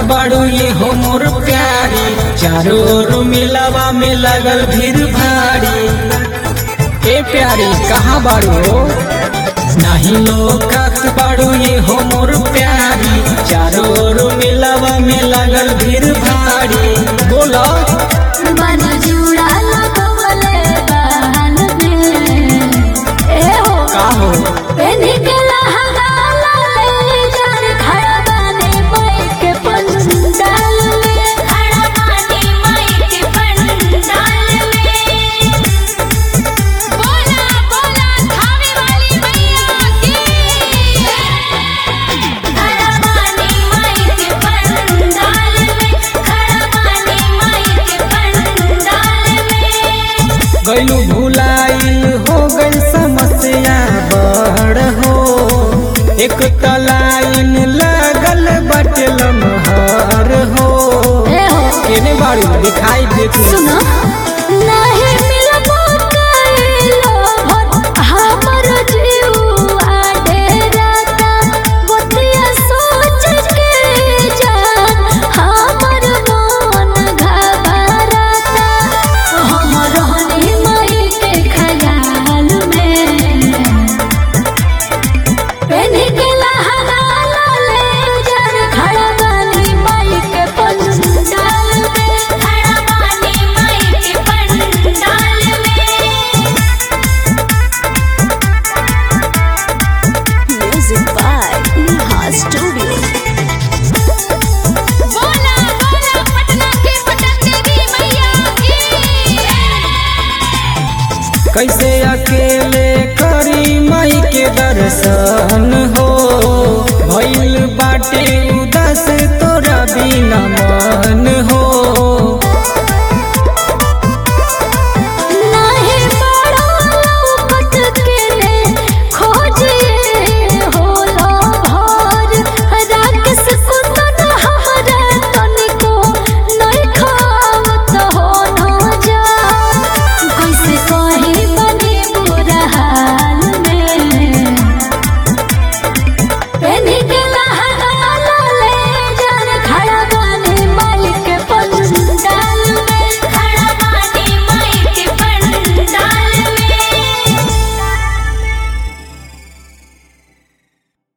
बाड़ू ये हो मोर प्यारी चारों ओर मिलावा में लगल भीड़ भारी ए प्यारी कहाँ बाड़ू नहीं लोकत बाड़ू ये हो मोर प्यारी चारों ओर मिलावा में लगल भीड़ भारी बोलो मन जुड़ा लगवले बहन में ए हो का हो पेनी के लहंगा ले जर खड़ा बानी माई के पंडाल में खड़ा बानी माई के पंडाल में बोला बोला खावे वाली मैया की खड़ा बानी माई के पंडाल में खड़ा बानी माई के पंडाल में गलू भुलाइल हो गई समस्या बड़ हो एक तलाइन लगल बटे लमहर हो ए हो केने बाड़ू दिखाई देत सुनो नहीं मिलबो कइलो भत हमर जीवा डेराता गोतिया सोच के जान हमर मन घबराता हमर हनी मई के ख्याल में पेनी के लहंगा ले जर खड़ा बानी माई के पंडाल में खड़ा बानी माई के पंडाल में म्यूजिक बाय नेहा स्टूडियो बोला बोला पटना के पटन देवी मैया की कैसे अकेले करी माई के दर्शन हो भइल बाटे उदास तोरा बिना मन